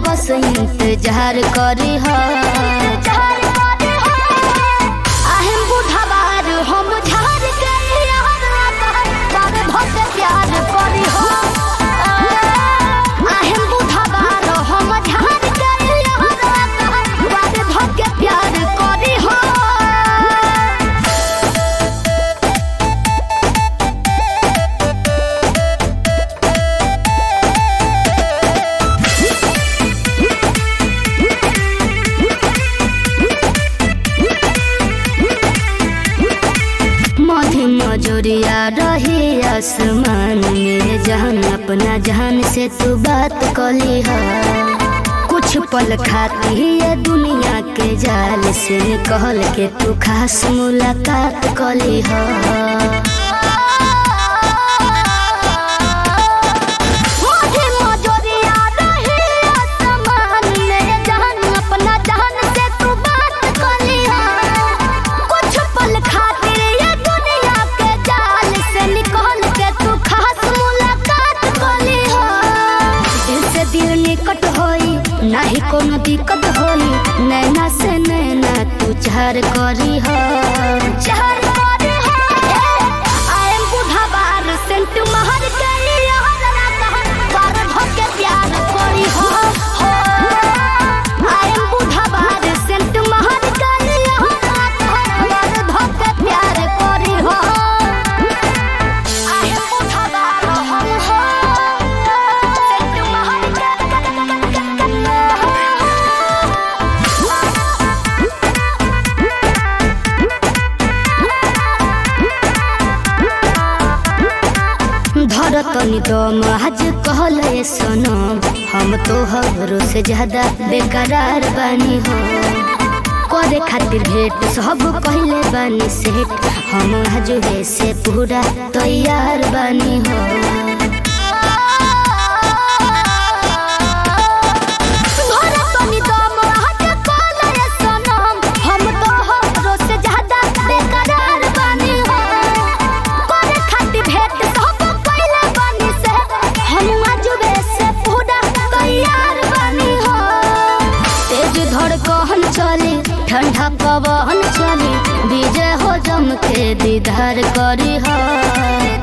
बस इंतजार करी हो आहें बुढ़ाबार हम झार के यार बाबे भक्त प्यार करी हो आहें बुढ़ाबार हम झार के यार बाबे भक्त प्यार करी हो मधी मजोरिया रही आसमान में जहान अपना जहान से तू बात कली है कुछ पल खाती ये दुनिया के जाल से कहल के तू खास मुलाकात कली है मधी मजोरिया रही आसमान में जहान अपना जहान से तू बात कली है कुछ पल खातिर ये दुनिया के जाल से निकल के तू खास मुलाकात कली हो दिल से दिल निकट होई नाही कोनो दिक्कत होई नैना से नैना तू चार करी हो चार करी हो आई एम बुढ़ा बार सेंट महर के यार ना कह बार भके प्यार करी हो हो आई एम बुढ़ा बार सेंट महर के यार ना कह बार भके प्यार करी हो आई एम बुढ़ा बार हम हो सेंट महर धरतनी दम आज कहले सनम हम तो हरो से ज्यादा बेकरार बानी हो करे खातिर भेंट सब कहले बानी सेठ हम आज से पूरा तैयार बानी हो धरतनी दम आज कहले सनम हम तो हरो से ज्यादा बेकरार बानी हो करे खातिर भेंट सब कइले बानी से हम आजुबे से पूरा तैयार बानी हो तेज धड़कन चली ठंडा पवन चली विजय हो जम के दीदार करी हो